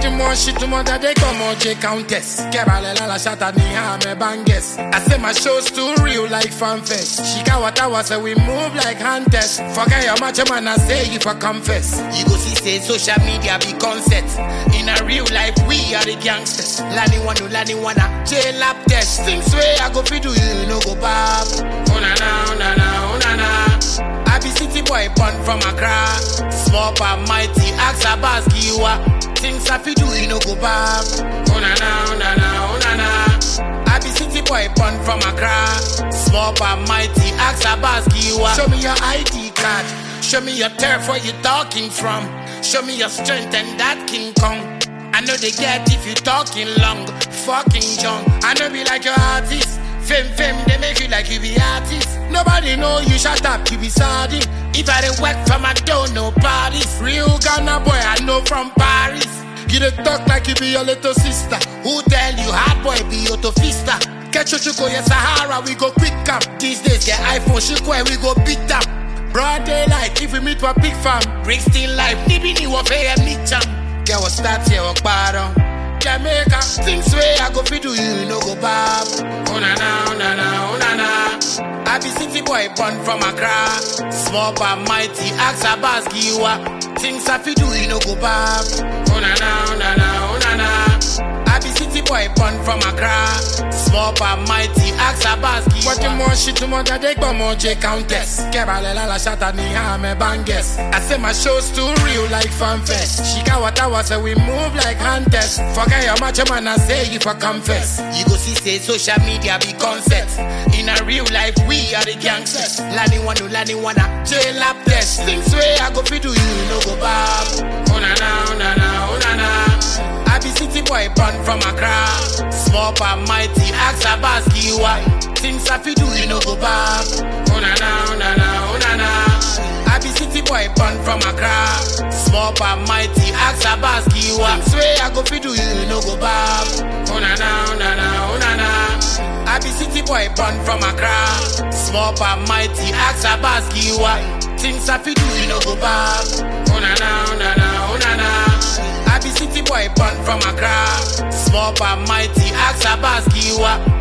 du mon shit, tout le monde a des comme J Countess. Kebalela la chata ni ha me banges. I say my show's too real like fanfest. Shika what I was say we move like hunters. Forget your macho man, I say if I confess. You go see say social media be concept. In a real life, we are the gangsters. Lani wanu, lani wana, jail up test. Things way I go fi do you, no go back. Oh na na, oh na na, oh na na. I be city boy born from Accra. Small but mighty, ask a Giwa. Things I fi do, you no go back. Oh na na, oh na na, oh na na. I be city boy born from Accra. Small but mighty, ask a Giwa. Show me your ID card. Show me your turf where you talking from. Show me your strength and that King Kong. I know they get if you talking long, fucking young. I know be like your artist. Fame, fame, they make you like you be artist. Nobody know you shut up, you be sardine. If I didn't work from I don't know parties. Real Ghana boy, I know from Paris. You dey talk like you be your little sister. Who tell you hard boy be your fista? Catch your chuko, yes, Sahara, we go quick up. These days, get iPhone, shiko, and we go beat up. Broad daylight, if we meet for big fam. Bring still life, nibi ni wafe and meet jam. Get what start here, walk bottom. Jamaica, things way I go fi do you, no go back. Oh na na, oh na na, oh na na. I be city boy born from Accra. Small but mighty, ask a Giwa. Things I fi do you, no go back. Oh na na, oh na na, oh na na. I be city boy born from Accra. Small but mighty, ask a Giwa. What the more shit, the more that they go more J Countess. Kebalela la chata ni ha me banges. I say my show's too real like fanfest. Shika what I was say we move like hunters. Forget your macho man, I say if I confess. You go see say social media be concept. In a real life, we are the gangsters. Lani wanu, lani wana, jail up test. Things way I go fi do you, no go back. Oh na na, oh na na, oh na na. I be city boy born from Accra. Small but mighty, ask a Giwa. Things I fi do, you no go back. Oh na na, oh na na, oh na na. I be city boy born from Accra. Small but mighty, ask a Giwa. Things way I go fi do, you no go back. Oh na na, oh na na, oh na na. I be city boy born from Accra. Small but mighty, ask a Giwa. Things I fi do, you no go back. Oh na na, oh na na, oh na na. I be city boy born from Accra. Small but mighty, ask a Giwa.